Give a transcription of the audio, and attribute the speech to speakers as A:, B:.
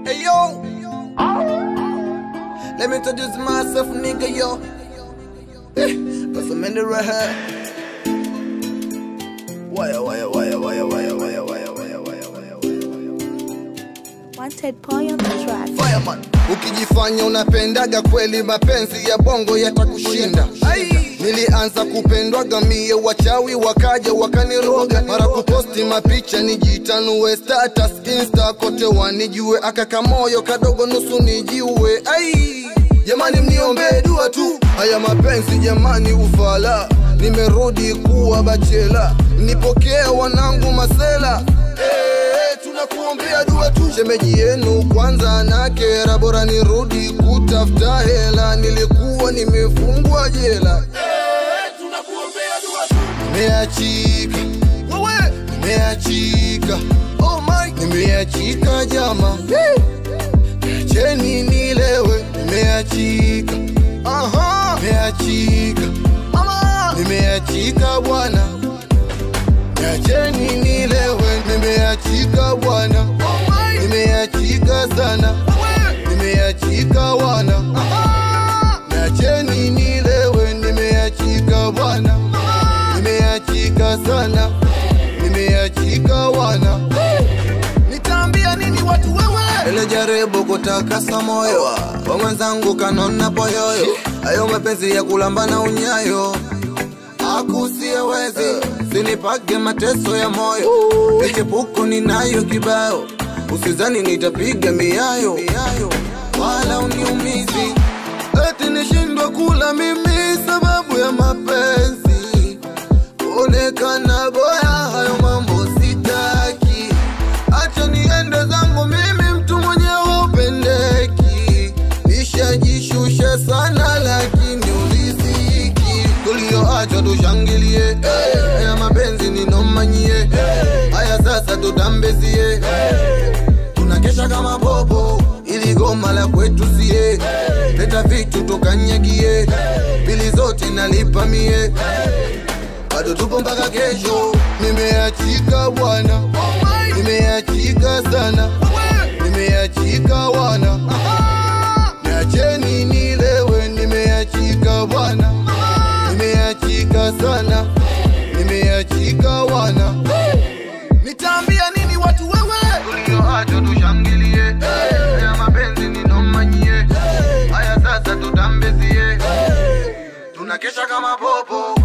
A: Hey yo, let me introduce myself, nigga, yo. Eh, Cause I'm in the right here. Wire, wire, wire, wire, wire, wire, wire, wire, wire, wire, wire.
B: Wanted boy on the track.
A: Fireman.
C: Ukijifanya unapendaga kweli, mapenzi ya bongo yatakushinda. Nilianza kupendwaga mie, wachawi wakaja wakaniroga, mara kuposti mapicha nijitanue, status insta kote wanijue, akaka moyo kadogo nusu nijiue. Ai, jamani mniombee dua tu, haya mapenzi jamani ufala, nimerudi kuwa bachela, nipokee wanangu masela Eh, tunakuombea dua tu. Shemeji yenu kwanza na kera, bora nirudi kutafuta hela, nilikuwa nimefungwa jela. Nimeachika wewe, nimeachika oh my, nimeachika jama, cheni nilewe, nimeachika aha, nimeachika mama, nimeachika bwana Niacheni nilewe, nimeachika bwana, nimeachika sana, nimeachika wana. Niacheni nilewe, nimeachika bwana, nimeachika sana, nimeachika wana.
A: Nitaambia nini watu wewe?
C: Ile jaribu kutakasa moyo wa mwenzangu kanona poyoyo, hayo mapenzi ya kulambana unyayo akusiewezi sinipage mateso ya moyo michepuko ninayo kibao usizani nitapiga miayo wala uniumizi eti nishindwa kula mimi sababu ya mapenzi kuonekana boya hayo mambo sitaki acha niende zangu mimi mtu mwenyewe upendeki nishajishusha sana lakini uliziki tulioachwa tushangilie haya mapenzi ninomanyie haya sasa tutambezie tunakesha kama popo ili goma la kwetu sie leta vitu tukanyagie bili zote nalipa mie bado tupo mpaka kesho nimeachika bwana nimeachika sana nimeachika wana niacheni nilewe nimeachika bwana nimeachika sana nimeachika wana
A: Nitaambia nini watu wewe?
C: tulioachwa tushangilie haya mapenzi ninomanyie haya sasa tutambezie tunakesha kama popo